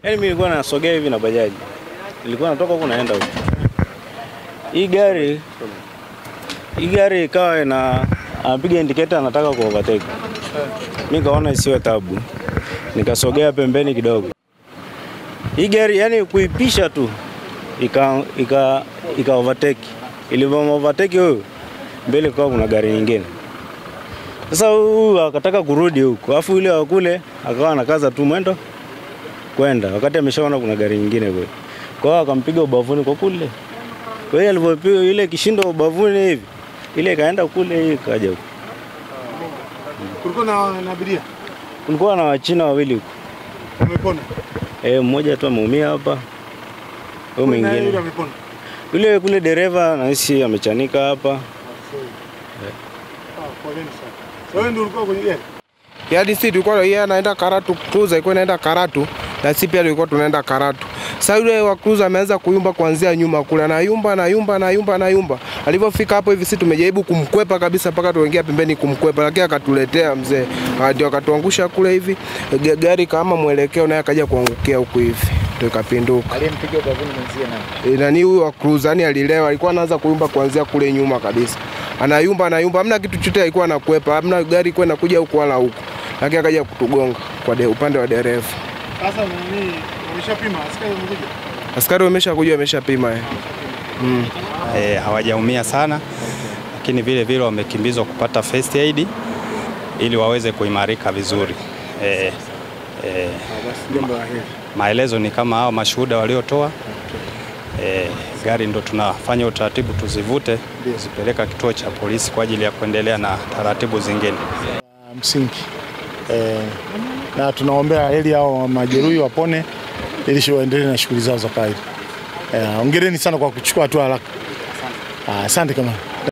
Yaani mimi nilikuwa nasogea hivi na bajaji, nilikuwa natoka huku naenda huku. Hii gari hii gari ikawa ina anapiga indicator anataka ku overtake. Mimi kaona isiwe tabu, nikasogea pembeni kidogo. Hii gari yani kuipisha tu ika ika ika overtake. Ilivyo overtake huyo mbele kwa kuna gari nyingine. Sasa huyu akataka kurudi huko, alafu yule wa kule akawa anakaza tu mwendo kwenda, wakati ameshaona kuna gari nyingine kule. Kwa hiyo akampiga ubavuni kwa kule. Kwa hiyo alivyopiga ile kishindo ubavuni hivi, ile ikaenda kule, hii ikaja huko. Kulikuwa na na abiria. Kulikuwa na wachina wawili huko, Umepona. eh, mmoja tu ameumia hapa, huyo Na yule mwingine amepona. yule kule dereva nahisi amechanika hapa. Ah, poleni sana. Sasa wewe ndio ulikuwa kwenye gari? Yaani sisi tulikuwa yeye anaenda Karatu, cruiser ilikuwa inaenda Karatu na sisi pia tulikuwa tunaenda Karatu. Sasa yule wa cruiser ameanza kuyumba kuanzia nyuma kule, anayumba anayumba anayumba anayumba. Alivyofika hapo hivi sisi tumejaribu kumkwepa kabisa mpaka tuingia pembeni kumkwepa, lakini akatuletea mzee, Ah, ndio akatuangusha kule hivi, Ga- gari kama mwelekeo naye akaja kuangukia huku hivi, ndio ikapinduka. Aliyempiga ubavuni mwenzie nani? E, nani huyu wa cruiser yani alilewa, alikuwa anaanza kuyumba kuanzia kule nyuma kabisa, anayumba anayumba, hamna kitu chochote alikuwa anakwepa, hamna gari kwenda nakuja huku wala huku, lakini akaja kutugonga kwa de, upande wa dereva. Sasa nani umeshapima? Askari wamekuja. Askari wameshakuja wameshapima eh. e, hawajaumia sana, lakini vile vile wamekimbizwa kupata first aid ili waweze kuimarika vizuri. E, e, Basi jambo la heri. maelezo ni kama hao mashuhuda waliotoa. E, gari ndo tunafanya utaratibu tuzivute kuzipeleka kituo cha polisi kwa ajili ya kuendelea na taratibu zingine. msingi eh, na tunaombea heri hao majeruhi wapone ili shi- waendelee na shughuli zao za kawaida. Eh, hongereni sana kwa kuchukua hatua haraka. Ah, Asante kama